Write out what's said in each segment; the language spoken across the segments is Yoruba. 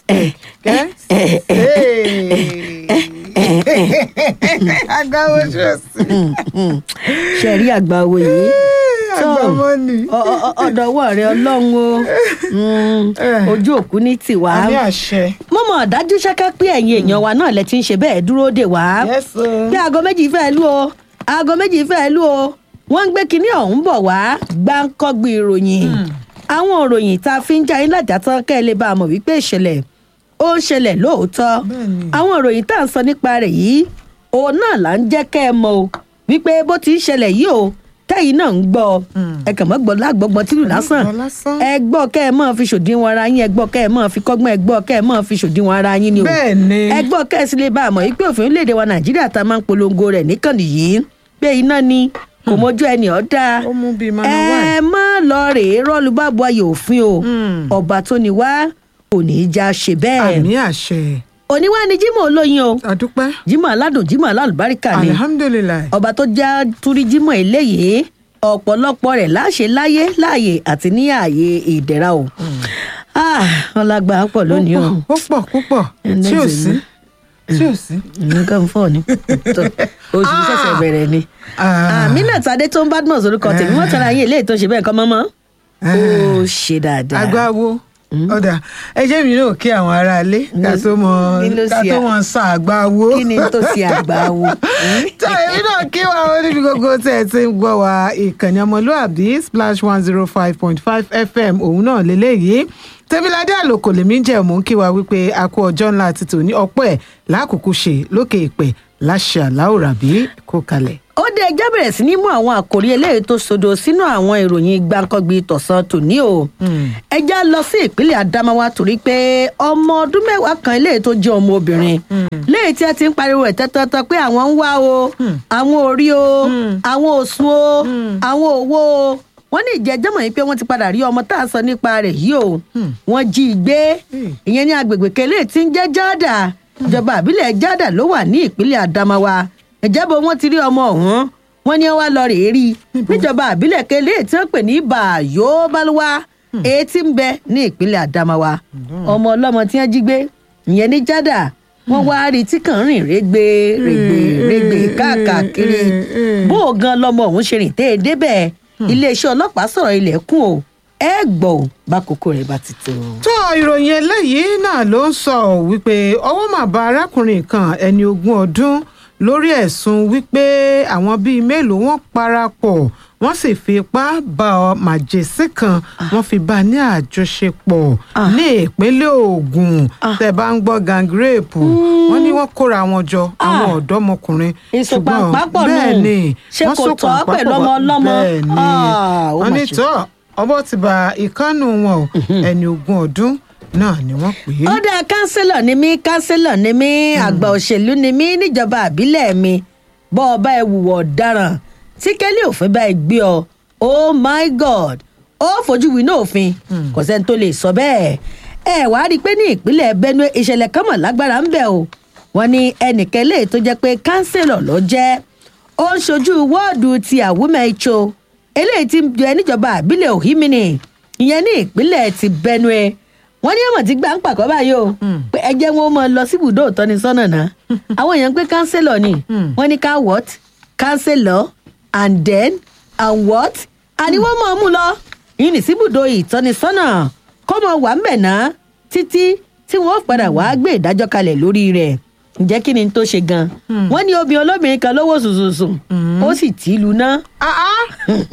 agbáwo ṣọ́ọ̀ṣì. ṣe rí àgbà owó yìí tó agbáwo ni. ọ- ọ- ọ̀dọ̀wọ́ rẹ ọlọ́run o Mm, Eh. ojú òkú ní tiwa àmì àṣẹ. mo mọ̀ dájú ṣáká pé ẹ̀yin èèyàn wa náà lẹ ti ń ṣe bẹ́ẹ̀ dúró dè wá Yes, o. bí aago méjì fẹ́ lù o aago méjì fẹ́ lù o wọ́n ń gbé kinní ọ̀hún bọ̀ wá gbáǹkọ́gbì ìròyìn àwọn ìròyìn tá a fi ń já yín lájà tán kẹ́ ẹ lè bá a mọ̀ wípé ìṣẹ̀lẹ̀ ó ń ṣẹlẹ̀ lóòótọ́ Bẹ́ẹ̀ni. àwọn ìròyìn tá à ń sọ nípa rẹ̀ yìí òun náà là ń jẹ́ kẹ́ ẹ mọ̀ o wípé bó ti ń ṣẹlẹ̀ yìí o tẹ́yìn náà ń gbọ́ ọ. ẹ kàn mọ́ gbọ́ lágbọ́gbọ́n tìlù lásán gbọ́ lásán. ẹ gbọ́ kẹ́ ẹ máa fi ṣòdiwọ̀n ara yín ẹ gbọ́ kẹ́ ẹ máa fi kọ́gbọ́n ẹ gbọ́ kẹ́ ẹ máa fi ṣòdiwọ̀n ara yín ni o Bẹ́ẹ̀ni. ẹ gbọ́ kẹ́ ẹ sì lè bá a mọ̀ wípé òfin orílẹ̀-èdè wa nàìjíríà tá a máa ń polongo rẹ̀ níkànnì yìí pé iná ni kò mójú ẹni ọ̀dà ó mú bíi manu ẹ wine. má lọ rèé rọ́ọ̀lù bá bu ayò òfin o Mm. ọba tó ní wá kò ní í já ṣe bẹ́ẹ̀ àmì àṣẹ. òní wá ní jimoh olóyin o àdúpẹ́. jimoh aládùn jimoh alálùbáríkà ni alihamudulilayi. ọba tó já túrí jimoh eléyìí ọ̀pọ̀lọpọ̀ rẹ̀ láṣẹ láyé láàyè àti ní ààyè ìdẹ̀ra o Ah, ọlágbá pọ̀ lónìí o ó pọ̀ púpọ̀ Ẹni tí ò ẹ̀sìn sí ni. tí ò sí. nǹkan fọ́ ni Tó, oṣù Ah. ṣẹ̀ṣẹ̀ bẹ̀rẹ̀ ni Ah. aminat adé tó ń badmus orúkọ tèmi wọ́n tọ́ra yín eléyìí tó ṣe bẹ́ẹ̀ kọ́ mọ́mọ́ ó ṣe dáadáa agbáwo ọ̀dà ẹ jẹ́ mi náà kí àwọn aráalé ká tó mọ kí ló ká ṣe tó à- mọ sàn àgbáwo. kí ni tó ṣe àgbà wo tá èmi náà kí wa ó níbi gbogbo tẹ́ ẹ ti ń gbọ́ wa ìkànnì ọmọlúàbí splash one zero five point five fm òun náà lélẹ́yìí tẹ́míládé àlòkò lèmi ń jẹ́ mò ń kí wa wípé a kú ọjọ́ ńlá ti tòní ọ̀pọ̀ ẹ̀ lákòókò ṣe lókè ìpè láṣà láòràbí kó kalẹ̀. ó dé ẹjẹ́ bẹ̀rẹ̀ sí ní mú àwọn àkòrí eléyìí tó sodo sínú àwọn ìròyìn gbàǹkangbì tọ̀sán tòní o ẹjẹ́ lọ sí ìpínlẹ̀ adamawa torí pé ọmọ ọdún mẹ́wàá kan eléyìí tó jẹ́ ọmọ obìnrin léyìí tí a ti ń pariwo ẹ̀ tẹ́tọ́tọ́ pé àwọn ń wá o àwọn ò rí o àwọn ò sùn o àwọn ò wó o wọ́n ní ìjẹ́jọ́ mọ̀ yín pé wọ́n ti padà rí ọmọ tá a sọ nípa rẹ̀ yìí o wọ́n jí i gbé ìyẹn ní agbègbè kẹlẹ́ tí ń jẹ́ jáàdà ìjọba àbílẹ̀ jáàdà ló wà ní ìpínlẹ̀ adamawa ìjábọ̀ wọn ti rí ọmọ ọ̀hún wọn ní wá lọ rèé rí i níjọba àbílẹ̀ kẹlẹ́ tí wọ́n pè ní bàyó balùwà èyí tí ń bẹ ní ìpínlẹ̀ adamawa ọmọ ọlọ́mọ tí wọ́n jí gbé ìyẹn ní jáàdà wọ́n wá rí i tí kàn ń rìn rẹ́gbẹ́ rẹ́gbẹ́ rẹ́gbẹ́ káàkiri bó o gan lọmọ ọ̀hún ṣe rìn tẹ́ ẹ débẹ̀ iléeṣẹ́ ọlọ́pàá sọ̀rọ̀ ilẹ̀kùn o ẹ gbọ́ ò bá kókó rẹ̀ bá ti tó. tó ìròyìn eléyìí náà ló ń sọ wípé ọwọ́ mà bá arákùnrin kan ẹni ogún ọdún lórí ẹ̀sùn wípé àwọn bíi mélòó wọn parapọ̀ wọ́n sì fi ipá bá ọ màjèsí kan wọ́n fi bá a ní àjọṣepọ̀ ní ìpínlẹ̀ Ògùn tẹ́ bá ń gbọ́ gangrèpù wọ́n ní wọ́n kóra wọn jọ àwọn ọ̀dọ́mọkùnrin ìsopàpápọ̀ nù. bẹ́ẹ̀ ni Ṣé wọ́n kò so tọ́ pàpà pẹ̀lú pọ̀. ọmọ ọlọ́mọ? bẹ́ẹ̀ ni Ah, ó wọ́n mà ní ṣe. tọ́ ọbọ̀ ti ba ìkànnù wọn o ẹni ogún ọdún náà ni wọ́n pè é. ó dá kánsílọ̀ ni mí kánsílọ̀ ni mí àgbà òṣèlú ni mí níjọba àbílẹ̀ mi bọ́ ọ bá ẹ wùwọ̀ ọ̀daràn tí kẹ́lí òfin bá ẹ gbé ọ oh my god ó fojú winá òfin kò sẹ́ni tó lè sọ bẹ́ẹ̀ ẹ wàá rí i pé ní ìpínlẹ̀ benue ìṣẹ̀lẹ̀ kan mọ̀ lágbára ń bẹ̀ o wọ́n ní ẹnìkan lè tó jẹ́ pé kánsílọ̀ ló jẹ́ ó ń ṣojú wọ́ọ̀dù ti àwùmẹ̀ẹ́tso eléyìí ti ń bẹ níjọba àbílẹ̀ òhìmìnì ìyẹn ní ìpínlẹ̀ ti benue wọ́n ní ẹ̀wọ̀n tí gbà ń pàkọ́ báyìí o pé ẹ jẹ́ wọn ó máa lọ síbùdó ìtọ́nisọ́nà náà àwọn èèyàn pé kánsẹ́lọ̀ ni wọ́n ní ká what kánsẹ́lọ̀ and then and what àní wọ́n máa mú lọ yìí ní síbùdó ìtọ́nisọ́nà kọ́ mọ wà ń bẹ̀ náà títí tí wọ́n padà wá gbé ìdájọ́ kalẹ̀ lórí rẹ̀ ǹjẹ́ kí ni tó ṣe gan wọ́n ní obìnrin olóbìnrin kan lówó sùsùsùn ó sì tì í lu náà Ah, ah.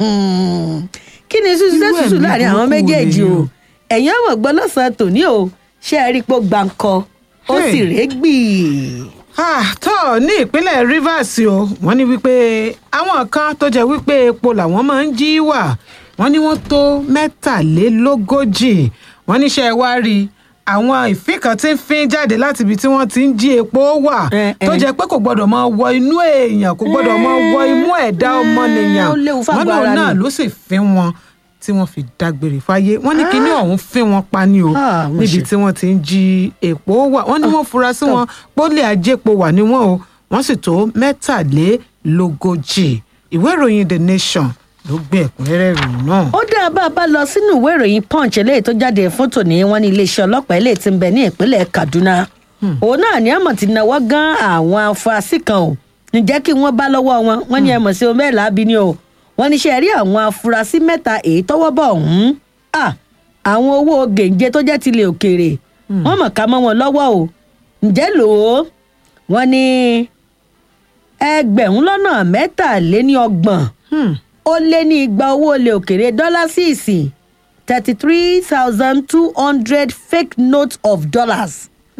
kí ni sísú Irú sẹ́sùsù ẹ̀mí láàrin àwọn burúkú méjèèjì ni o o. ẹ̀yin ọmọ gbọ́ lọ́sàn-án tòní o ṣé ẹ rí i pé ó gbàǹkọ ó Hey. sì régbì. Ah, tó ní ìpínlẹ̀ Rivers o wọ́n ní wípé àwọn kan tó jẹ́ wípé epo làwọn máa ń jí wà wọ́n ní wọ́n tó mẹ́tàlélógójì wọ́n níṣẹ́ wá rí i àwọn ìfín kan tí ń fín jáde láti ibi tí wọ́n ti ń jí epo wà Eh, tó eh. jẹ́ pé kò gbọ́dọ̀ máa wọ inú èèyàn kò gbọ́dọ̀ máa wọ imú ẹ̀dá Eh, ọmọnìyàn ó léwu fágọ̀ wọ́n ní òun ara náà ni. ló sì fín wọn tí wọ́n fi dágbére fáyé wọ́n ní kíní ọ̀hún fín wọn pa ni o Ah, mo níbi ṣe. tí wọ́n ti ń jí epo wà wọ́n ní wọ́n fura sí wọn pólí ajépo wà ní wọn o wọ́n sì tó mẹ́tàlélógójì ìwé ìròyìn the nation ló gbé ẹ̀kúnrẹ́rẹ́ ìròyìn náà. ó dá bá a bá lọ sínú ìwé ìròyìn punch eléyìí tó jáde fún tòní wọn ní iléeṣẹ́ ọlọ́pàá eléyìí ti ń bẹ ní ìpínlẹ̀ kaduna òun náà ní àmọ̀ ti náwó gan àwọn afurasí kan o ǹjẹ́ kí wọ́n bá lọ́wọ́ wọn wọ́n ní ẹ̀mọ̀ sí omi ẹ̀ láabi ni o wọ́n ní ṣe rí àwọn afurasí mẹ́ta èyí tọ́wọ́ bọ̀ ọ̀hún à àwọn owó gèǹjẹ tó jẹ́ tilẹ̀ òkèèrè wọ́n mọ̀ ká mọ́ wọn lọ́wọ́ o ǹjẹ́ lò ó wọ́n ní ẹgbẹ̀rún lọ́nà mẹ́tàléní ọgbọ̀n Hmm. ó lé ní igba owó ilẹ̀ òkèèrè dọ́là sí ìsìn thirty three thousand two hundred fake notes of dollars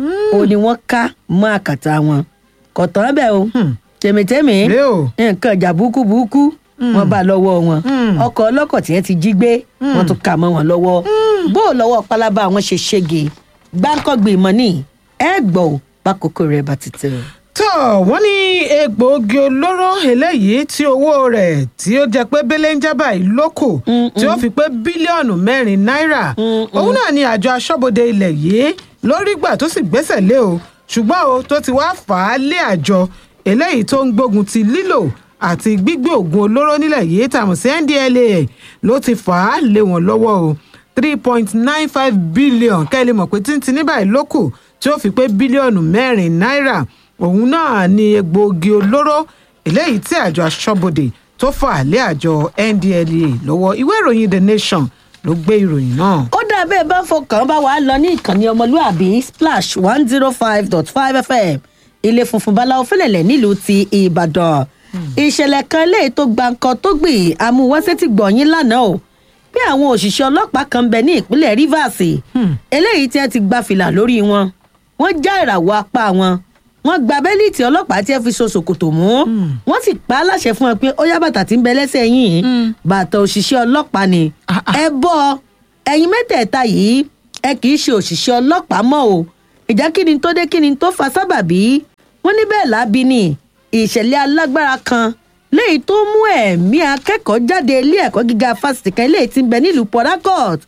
ó ní wọ́n ká mọ́ àkàtà wọn kò tán bẹ́ẹ̀ o tèmítèmí Rèé o. nǹkan ìjà burúkú burúkú wọ́n bá lọ́wọ́ wọn Hmm. ọkọ̀ ọlọ́kọ̀ tí wọ́n ti jí gbé wọ́n tún kà mọ́ wọn lọ́wọ́ bó o lọ́wọ́ pálábá wọn ṣe ṣége gbáǹkọ́gbìn ìmọ̀ ní ẹ gbọ́ ò bákòókò rẹ̀ bá ti tẹ̀. tó wọ́n ní egbòogi olóró eléyìí tí owó rẹ̀ tí ó jẹ́ pé belenja báyìí lóko tí ó fi pé bílíọ̀nù mẹ́rin náírà òun náà ni àjọ aṣọ́bodè ilẹ̀ yìí lórí gbà tó sì gbẹ́sẹ̀ lé o ṣùgbọ́n o tó ti wá fà á lé àjọ eléyìí tó ń gbógun ti lílò àti gbígbé oògùn olóró nílẹ̀ yìí tàmù sí ndlea ló ti fà á lé wọn lọ́wọ́ o three point nine five billion kẹ́lẹ́ mọ̀ pé títí ní báyìí ló kù tí ó fi pé bílíọ̀nù mẹ́rin náírà òun náà ni egbòogi olóró eléyìí tí àjọ aṣọ́bodè tó fà lé àjọ ndlea lọ́wọ́ ìwé ìròyìn the nation ló gbé ìròyìn náà. ó dà bẹ́ẹ̀ bá fọkàn bá wàá lọ ní ìkànnì ọmọlúàbí splash one zero five dot five fm ilé funfun báláwo fẹlẹ̀lẹ̀ nílùú ti ìbàdàn ìṣẹ̀lẹ̀ kan eléyìí tó gba nǹkan tó gbìn amúwáṣẹ́ ti gbọ̀nyìn lánàá o bí àwọn òṣìṣẹ́ ọlọ́pàá kan bẹ ní ìpínlẹ̀ rivers eléyìí tí wọ́n ti gba fìlà lórí wọn wọ́n já ìràwọ̀ apá wọn wọ́n gba bẹ́líìtì ọlọ́pàá tí wọ́n fi so ṣòkòtò mú wọ́n sì pa á láṣẹ fún wọn pé ó yá bàtà tí ń bẹ lẹ́sẹ̀ yìí bàtà òṣìṣẹ́ ọlọ́pàá ni Ah, ah. ẹ bọ́ ẹ̀yin mẹ́tẹ̀ẹ̀ta yìí ẹ kì í ṣe òṣìṣẹ́ ọlọ́pàá mọ́ o ìjà kí ni tó dé kí ni tó fa sábàbí wọ́n ní bẹ́ẹ̀ lábí ni ìṣẹ̀lẹ̀ alágbára kan léyìí tó mú ẹ̀mí akẹ́kọ̀ọ́ jáde ilé ẹ̀kọ́ gíga fásitì kan léyìí tí ń bẹ nílùú port harcourt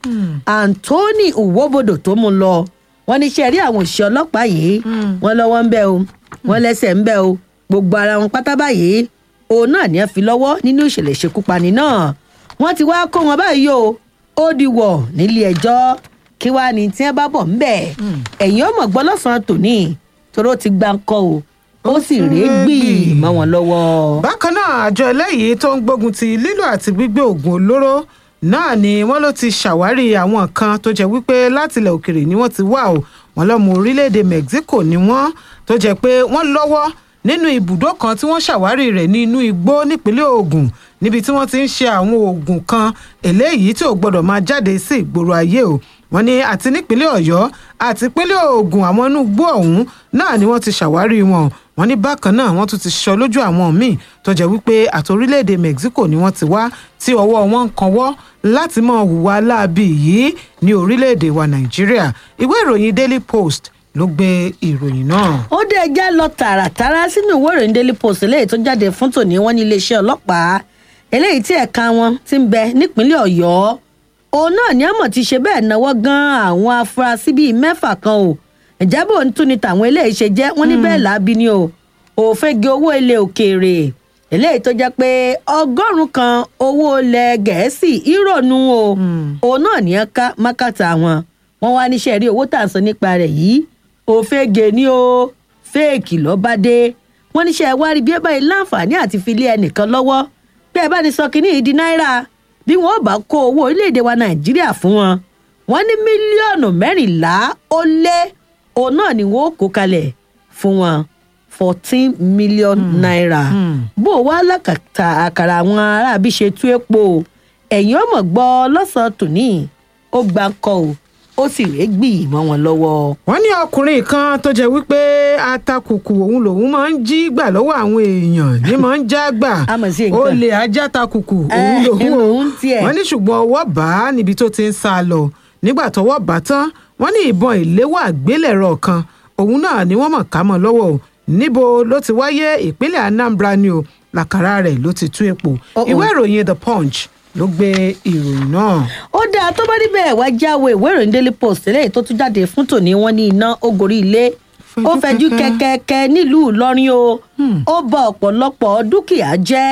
anthony uwobodo tó mú lọ wọ́n ní ṣe rí àwọn òṣìṣẹ́ ọlọ́pàá yìí wọ́n lọ́wọ́ ń bẹ o wọ́n lẹ́sẹ̀ ń bẹ o gbogbo ara wọn pátá báyìí òun náà ní ẹ fi lọ́wọ́ nínú ìṣẹ̀lẹ̀ ìṣekúpani náà wọ́n ti wá kó wọn báyìí o ó di wọ̀ nílé ẹjọ́ kí wàá ní tí wọ́n bá bọ̀ ńbẹ̀ ẹ̀yìn ọmọ gbọ́ lọ́sàn-án tòní toró ti gbá ń kọ́ o ó sì rèé gbì mọ́ wọn lọ́wọ́. bákan náà àjọ eléyìí tó ń gbógun ti lílò àti gbígbé oògùn olóró náà ni wọ́n ló ti ṣàwárí àwọn kan tó jẹ́ wípé látilẹ̀ òkèrè ni wọ́n ti wá o wọ́n lọ́mọ orílẹ̀-èdè mexico ni wọ́n tó jẹ́ pé wọ́n lọ́wọ́ nínú ibùdó kan tí wọ́n ṣàwárí rẹ̀ ní inú igbó nípínlẹ̀ ogun níbi tí wọ́n ti ń ṣe àwọn oògùn kan eléyìí tí ò gbọ́dọ̀ máa jáde sí ìgboro ayé o wọ́n ní àti nípínlẹ̀ ọ̀yọ́ àti ìpínlẹ̀ ogun àwọn inú igbó ọ̀hún náà ni wọ́n ti ṣàwárí wọn wọ́n ní bákan náà wọ́n tún ti ṣọ lójú àwọn míì tó jẹ́ wípé àti orílẹ̀-èdè mexico ni wọ́n ti wá tí ọwọ́ wọn ń kanwọ́ láti máa hùwà láabi yìí ní orílẹ̀-èdè wa nàìjíríà ìwé ìròyìn daily post ló gbé ìròyìn náà. ó dé ẹjá lọ tààràtàrà sínú ìwé ìròyìn daily post eléyìí tó jáde fún tòní wọn ní iléeṣẹ́ ọlọ́pàá eléyìí tí ẹ̀ka wọn ti ń bẹ nípínlẹ̀ ọ̀yọ́ òun náà ní àmọ̀ ti ṣe bẹ́ẹ̀ náwó gan àwọn afurasí bíi mẹ́fà kan o ìjábọ̀ ń tún ni tàwọn eléyìí ṣe jẹ́ wọ́n ní bẹ́ẹ̀ láabi ni o òfegè owó ilẹ̀ òkèèrè eléyìí tó jẹ́ pé ọgọ́rùn-ún kan owó ilẹ̀ gẹ̀ẹ́sì ìrònú o òun náà ní ká mákàtà wọn wọn wá níṣẹ́ rí owó tà ń sọ nípa rẹ̀ yìí òfegè ni o fẹ́ẹ̀kì lọ́ba dé wọ́n níṣẹ́ wá rí bí ẹ báyìí láǹfààní àti fi lé ẹnìkan lọ́wọ́ bí ẹ bá ní sọ kínní ìdí náírà bí wọn ò bá kó owó orílẹ̀-èdè wa nàìjíríà fún wọn wọn ní mílíọ̀nù mẹ́rìnlá ó lé òun náà ni wọn ó kó kalẹ̀ fún wọn fourteen million naira bó o wá lákàtà àkàrà àwọn aráàbí ṣe tú epo ẹ̀yìn ọmọ gbọ́ lọ́sàn-án tòní ó gbà ń kọ́ o ó sì rèé gbì mọ́ wọn lọ́wọ́. wọ́n ní ọkùnrin kan tó jẹ́ wípé atakùkù òun lòun máa ń jí gbà lọ́wọ́ àwọn èèyàn ní máa ń já gbà A mọ̀ sí nǹkan. ó lè ajá takùkù òun Eh, lòun o òun tiẹ̀. wọ́n ní ṣùgbọ́n ọwọ́ bá a níbi tó ti ń sá lọ nígbà tọwọ́ bá tán wọ́n ní ìbọn ìléwọ́ àgbélẹ̀rọ kan òun náà ni wọ́n mọ̀ ká mọ́ lọ́wọ́ o níbo ló ti wáyé ìpínlẹ̀ anambra ni o làkàrà rẹ̀ ló ti tú epo Uh-oh. ìwé ìròyìn the punch ló gbé ìròyìn náà. ó dáa tó bá níbẹ̀ wá jáwé ìwé ìròyìn daily post eléyìí tó tún jáde fún tòní wọn ní iná ó gorí ilé ó Fẹjú fẹjú kẹ̀kẹ́. kẹkẹkẹ nílùú ìlọrin o ó bà ọ̀pọ̀lọpọ̀ dúkìá jẹ́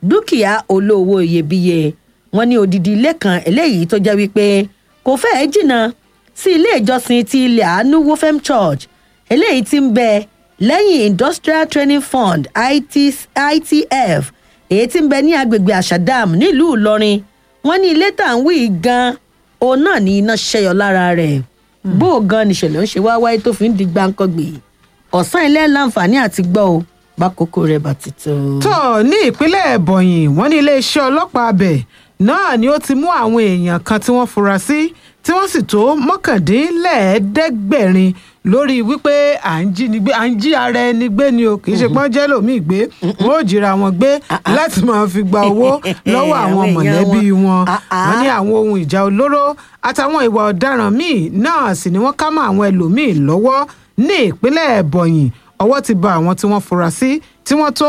dúkìá olówó iyebíye wọn ní odidi ilé kan eléyìí tó jẹ́ wípé kò fẹ́ẹ́ jìnnà sí ilé ìjọsìn ti ilẹ̀ àánú wofem church eléyìí tí ń bẹ lẹ́yìn industrial training fund IT, itf èyí tí ń bẹ ní agbègbè àṣàdàm nílùú ìlọrin wọn ní ilé tá à ń wí yìí gan òun náà ní iná ṣẹyọ lára rẹ̀ bó o gan nìṣẹ̀lẹ̀ ń ṣe wá wáyé tó fi ń di gbáǹkọ́gbì ọ̀sán ilé láǹfààní àti gbọ́ o bákòókò rẹ̀ bá ti tó. tó ní ìpínlẹ̀ ẹ̀bọ̀nyì wọ́n ní iléeṣẹ́ ọlọ́pàá abẹ náà ni ó ti mú àwọn èèyàn kan tí wọ́n fura sí tí wọ́n sì tó mọ́kàndínlẹ́ẹ̀ẹ́dẹ́gbẹ̀rin lórí wípé à ń jí ni gbé à ń jí ara ẹni gbé ni o kì í ṣe pọ́n jẹ́ lòmíì gbé wọ́n ò jíra wọn gbé láti máa fi gba owó lọ́wọ́ àwọn Àwọn èèyàn mọ̀lẹ́bí wọn. wọn Ah, ah. wọ́n ní àwọn ohun ìjà olóró àtàwọn ìwà ọ̀daràn míì náà sì ni wọ́n ká mọ́ àwọn ẹlòmíì lọ́wọ́ ní ìpínlẹ̀ ẹ̀bọ̀nyì ọwọ́ ti ba àwọn tí wọ́n fura sí tí wọ́n tó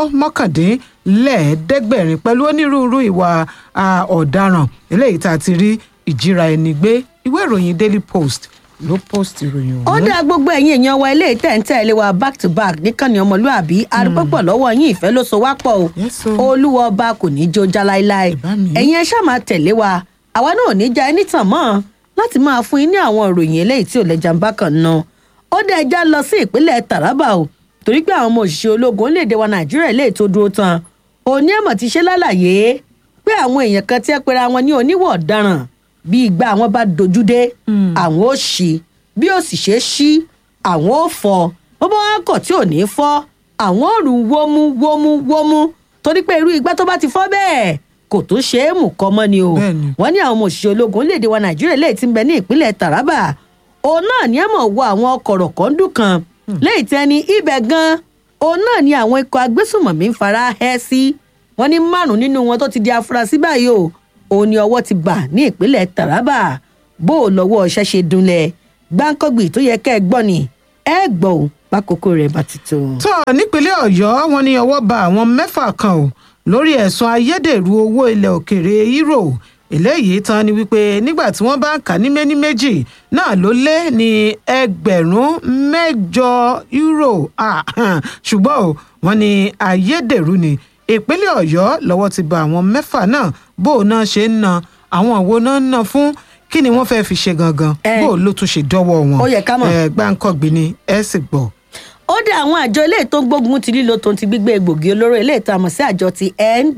mọ́kàndínlẹ́ẹ̀ẹ́dẹ́gbẹ̀rin pẹ̀lú onírúurú ìwà ah, ọ̀daràn eléyìí tá a ti rí ìjíra ẹni gbé ìwé ìròyìn daily post ló post ìròyìn ó ọ̀hún. dá gbogbo ẹ̀yin èèyàn wa ilé ìtẹ̀ǹtẹ̀ ilé wa back to back níkànnì ọmọlúàbí arúgbọ́pọ̀ lọ́wọ́ yín ìfẹ́ ló so wá pọ̀ o Yes, o. olúwa ọba kò ní í jó já láéláé Ìbá mi. ẹ̀yin ẹ ṣáà máa tẹ̀lé wa àwa náà ò ní já ẹni tàn mọ́ láti máa fún yín ní àwọn ìròyìn eléyìí tí ò lẹ́jà ń bá kàn ná ó dá ẹja lọ sí ìpínlẹ̀ taraba o torí pé àwọn ọmọ òṣìṣẹ́ ológun orílẹ̀-èdè wa nàìjíríà lè tó dúró tán òní ẹ̀mọ̀ ti ṣe lálàyé pé àwọn èèyàn kan tí ẹ pera wọn ní oníwọ̀ ọ̀daràn bí ìgbà àwọn bá dojú dé àwọn ó ṣí bí ó sì ṣe ṣí àwọn ó fọ bó bá wọn kọ̀ tí ò ní fọ́ àwọn ò rú wómú wómú wómú torí pé irú igbá tó bá ti fọ́ bẹ́ẹ̀ kò tó ṣe é mú kọ́ mọ́ ni o Bẹ́ẹ̀ni. wọ́n ní àwọn ọmọ òṣìṣẹ́ ológun orílẹ̀-èdè wa nàìjíríà lè ti ń bẹ ní ìpínlẹ̀ taraba òun náà ní àmọ̀ wọ àwọn ọkọ̀ rọ̀kọ́ndù kan lẹ́yìn tí ẹni ibẹ̀ gan òun náà ní àwọn ikọ̀ agbésùmọ̀mí ń fara hẹ́ sí wọ́n ní márùn-ún nínú wọn tó ti di afurasí báyìí o òun ni ọwọ́ ti bà ní ìpínlẹ̀ taraba bó o lọ́wọ́ ọṣẹ́ ṣe dunlẹ̀ gbáǹkọ́gbì tó yẹ kẹ́ ẹ gbọ́ ni ẹ gbọ́ ò bákòókò rẹ̀ bá ti tó. tó nípínlẹ̀ ọ̀yọ́ wọn ní ọwọ́ ba àwọn mẹ́fà kan o lórí ẹ̀sùn ayédèrú owó ilẹ̀ òkèèrè euro eléyìí tán ni wípé nígbà tí wọ́n bá ń kà ní méní méjì náà ló lé ní ẹgbẹ̀rún mẹ́jọ euro Ah, ṣùgbọ́n o wọ́n ní ayédèrú ni ìpínlẹ̀ ọ̀yọ́ lọ́wọ́ ti ba àwọn mẹ́fà náà bó o náà ṣe ń na àwọn wo náà ń na fún kí ni wọ́n fẹ́ fi ṣe gangan Eh. bó o ló tún ṣe dọ́wọ́ wọn Ó yẹ ká mọ̀. Eh, gbáǹkọ́gbìn ni ẹ sì gbọ́. ó dé àwọn àjọ ilé tó ń gbógun ti lílo tó ń ti gbígbé egbògi olóró ilé ìta mọ̀ sí àjọ ti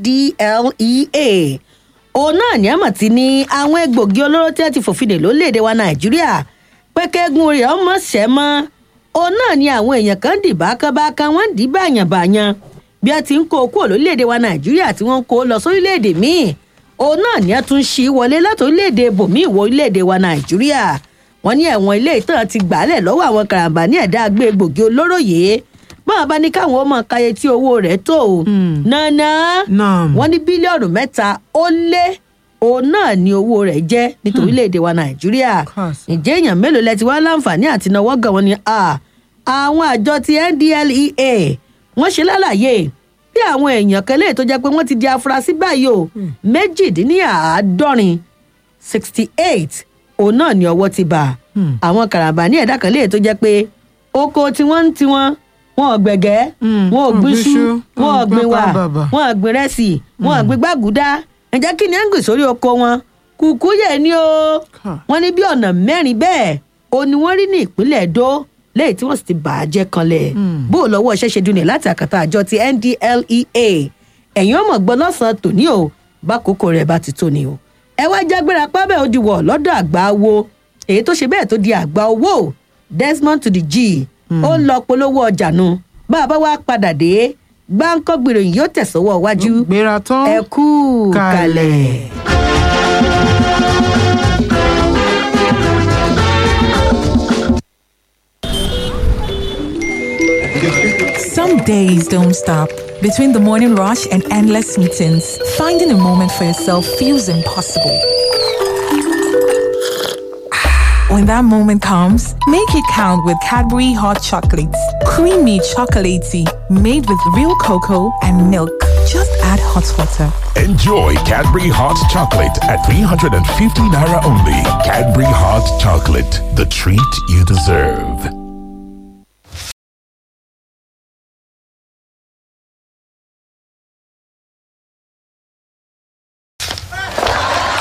ndlea òun náà ní àmọ̀ tí ní àwọn egbògi olóró tí wọ́n ti fòfin dè lórílẹ̀‐èdè wa nàìjíríà pé kẹ́gun rẹ̀ ọmọ ṣẹ́ mọ́ òun náà ní àwọn èèyàn kan dì bákàbákan wọ́n dì báyànbáyàn bí wọ́n ti ń kó o kúrò lórílẹ̀‐èdè wa nàìjíríà tí wọ́n ń kó o lọ sórílẹ̀‐èdè míì òun náà ní ẹ tún ṣí wọlé láti orílẹ̀‐èdè bòmíì wọ orílẹ̀‐èdè wa nàìjíríà wọ́n ní ẹ̀wọ̀n ilé ìtàn ti gbàálẹ̀ lọ́wọ́ àwọn karambà ní ẹ̀dá gbé egbògi olóró yìí báwọn bá ní káwọn ọmọ káyé tí owó rẹ̀ tó o nànà Naam. wọ́n ní bílíọ̀nù mẹ́ta ó lé òun náà ní owó rẹ̀ jẹ́ nítorí orílẹ̀-èdè wa nàìjíríà Kàsà. ǹjẹ́ èèyàn mélòó lẹ ti wá láǹfààní àti náwó gan wọn ni à àwọn àjọ ti ndlea wọ́n ṣe lálàyé bí àwọn èèyàn kan léè tó jẹ́ pé wọ́n ti di afurasí báyìí o méjìdínláàádọ́rin sixty eight òun náà ní ọwọ́ ti bà àwọn karambà ní ẹ̀dá kan léè tó jẹ́ pé oko tí wọ́n ń tiwọn wọn ò gbẹ̀gẹ́ Mm, wọn ò wọn ò gbin gbin iṣu iṣu, wọn ò gbin wà bàbà. wọn ò gbin rẹ́sì wọn ò gbin gbàgùdá ǹjẹ́ kí ni ẹ̀ ń gbìn sórí oko wọn kùkú yẹ̀ ni o Ká. wọ́n ní bí ọ̀nà mẹ́rin bẹ́ẹ̀ o ni wọ́n rí ní ìpínlẹ̀ èdò lẹ́yìn tí wọ́n sì ti bà á jẹ́ kanlẹ̀ bó o lọ́wọ́ iṣẹ́ ṣe dunlẹ̀ láti àkàtà àjọ ti ndlea ẹ̀yin ọmọ gbọ́ lọ́sàn-án tòní o bákòókò rẹ̀ bá ti tó ni o ẹ wá jágbéra pábẹ́ ó di wọ̀ lọ́dọ̀ àgbà wo èyí tó ṣe bẹ́ẹ̀ tó di àgbà owó desmond to the g ó ń lọ polówó ọjà nu bá a bá wá padà dé gbáǹkọ́ gbèròyìn yóò tẹ̀sọ́wọ́ wájú gbéra tán. ẹ kú kalẹ̀. Kalẹ̀. Some days don't stop. Between the morning rush and endless meetings, finding a moment for yourself feels impossible. When that moment comes, make it count with Cadbury Hot Chocolates. Creamy chocolatey, made with real cocoa and milk. Just add hot water. Enjoy Cadbury Hot Chocolate at 350 Naira only. Cadbury Hot Chocolate, the treat you deserve.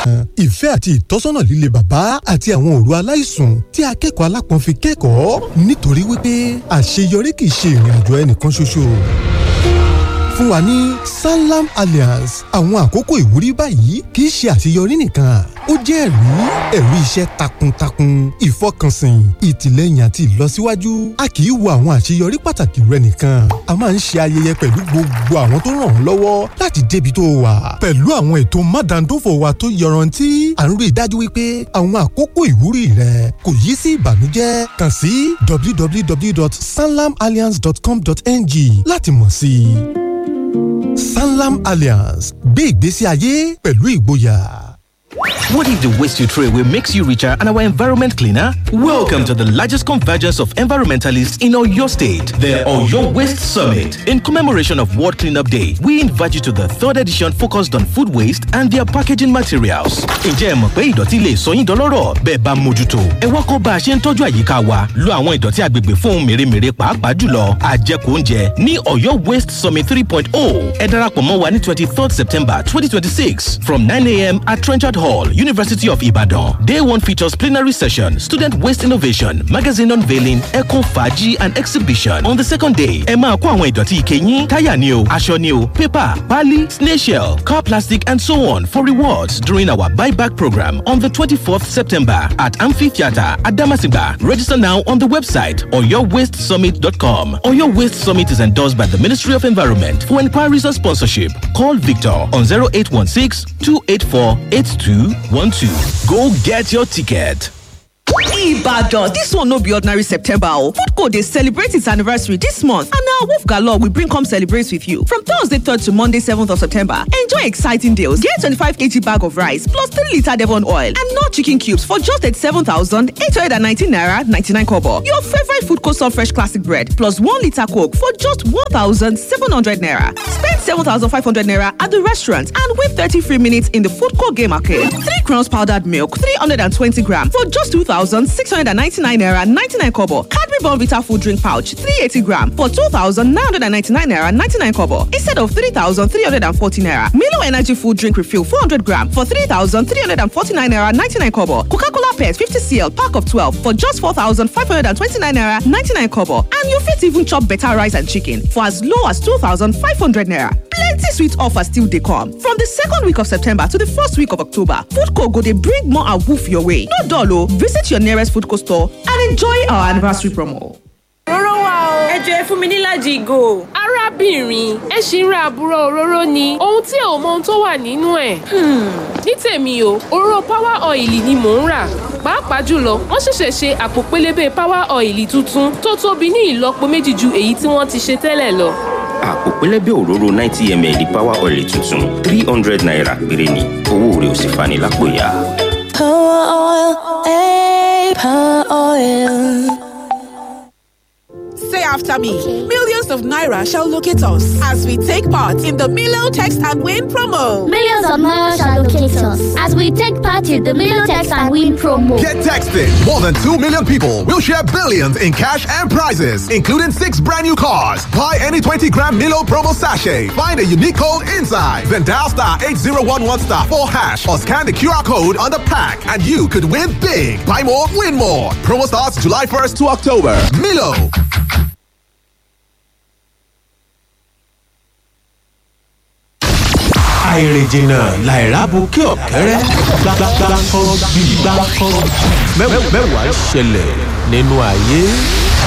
ìfẹ́ àti ìtọ́sọ́nà líle bàbá àti àwọn òru aláìsùn tí akẹ́kọ̀ọ́ alápọ̀n fi kẹ́kọ̀ọ́ nítorí wípé àṣeyọrí kì í ṣe ìrìn àjò ẹnìkan ṣoṣo fún wa ní sanlam alliance àwọn àkókò ìwúrí báyìí kì í ṣe àṣeyọrí nìkan ó jẹ́ ẹ̀rí ẹ̀rí iṣẹ́ takuntakun ìfọkànsìn ìtìlẹ́yìn àti ìlọsíwájú a kì í wo àwọn àṣeyọrí pàtàkì rẹ nìkan a máa ń ṣe ayẹyẹ pẹ̀lú gbogbo àwọn tó ràn ọ́ lọ́wọ́ láti débi tó wà pẹ̀lú àwọn ètò mádàndófò wa tó yọrantí à ń rí i dájú wípé àwọn àkókò ìwúrí rẹ kò yí sí ìbànújẹ́ kàn sí www.sanlamalliance.com.ng láti mọ̀ sí i sanlam alliance gbé ìgbésí ayé pẹ̀lú ìgboyà. What if the waste you throw away makes you richer and our environment cleaner? Welcome to the largest convergence of environmentalists in Oyo State, the Oyo Waste Summit. In commemoration of World Cleanup Day, we invite you to the third edition focused on food waste and their packaging materials. Ǹjẹ́ ẹ mọ̀ pé ìdọ̀tí lè sọ yín dọlọ́rọ̀ bẹ́ẹ̀ bá mójútó? Ẹ wá kọ́ bá a ṣe ń tọ́jú àyíká wa, lo àwọn ìdọ̀tí agbègbè fún ohun mèremère pàápàá jùlọ àjẹkù oúnjẹ ní Oyo Waste Summit 3.0. Ẹ darapọ̀ mọ́ wa ní 23rd September 2026 from 9am at Trenchard Hall, University of Ibadan. Day one features plenary session, student waste innovation, magazine unveiling, eco faji and exhibition. On the second day, ẹ máa kó àwọn ìdọ̀tí ike yín, táyà ni o, aṣọ ni o, paper, pali, snail shell, car plastic and so on for rewards during our buyback program on the 24th September at Amphitheatre Adamasingba. Register now on the website oyowastesummit.com. Oyo Waste Summit is endorsed by the Ministry of Environment. For inquiries or sponsorship, call Victor on 0816 284 8212. Go get your ticket. Ibadan, this one no be ordinary September o. Foodco dey celebrate its anniversary this month and na Wolf Galore we bring come celebrate with you. From Thursday 3rd to Monday 7th of September, enjoy exciting deals. Get 25kg bag of rice plus 3 litre Devon oil and no chicken cubes for just 87,819 naira 99 kobo. Your favorite Foodco soft fresh classic bread plus 1 litre coke for just 1,700 naira. Spend 7,500 naira at the restaurant and win 30 free minutes in the Foodco game arcade. 3 crowns powdered milk 320 gram for just 2,699 naira 99 kobo. Cadbury Bonvita food drink pouch 380 gram for 2,999 naira 99 kobo instead of 3,340 naira. Milo Energy food drink refill 400 gram for 3,349 naira 99 kobo. Coca-Cola Pet 50 cl pack of 12 for just 4,529 naira 99 kobo. And you fit even chop better rice and chicken for as low as 2,500 naira. Plenty sweet offers still dey come. From the second week of September to the first week of October, Foodco go dey bring more awoof your way. No dull o, visit your nearest Foodco store and enjoy our anniversary promo. òróró wà o. ẹ jọ ẹ fún mi nílàjì ìgò. arábìnrin ẹ ṣì ń ra àbúrò òróró ni ohun tí ò mọ ohun tó wà nínú ẹ̀. ní tèmi o òróró power oil ni mò ń rà pàápàá jùlọ wọ́n ṣẹ̀ṣẹ̀ ṣe àpò pélébé power oil tuntun tó tóbi ní ìlọ́po méjì ju èyí tí wọ́n ti ṣe tẹ́lẹ̀ lọ. àpò pẹlẹbẹ òróró ninety ml power oil tuntun three hundred naira péré ni owó rẹ̀ ò sì fani lápò ya. Power oil, eh, power oil. Say after me. Millions of Naira shall locate us as we take part in the Milo Text and Win promo. Millions of Naira shall locate us as we take part in the Milo Text and Win promo. Get texted. More than 2 million people will share billions in cash and prizes, including six brand new cars. Buy any 20 gram Milo promo sachet. Find a unique code inside. Then dial star 8011 star 4 hash or scan the QR code on the pack and you could win big. Buy more, win more. Promo starts July 1st to October. Milo. àìrìnjìnà làìrábù kí ọ̀kẹ́rẹ́ gbàgbàgbà kan bí gbàgbà mẹ́wàá ṣẹlẹ̀ nínú ayé.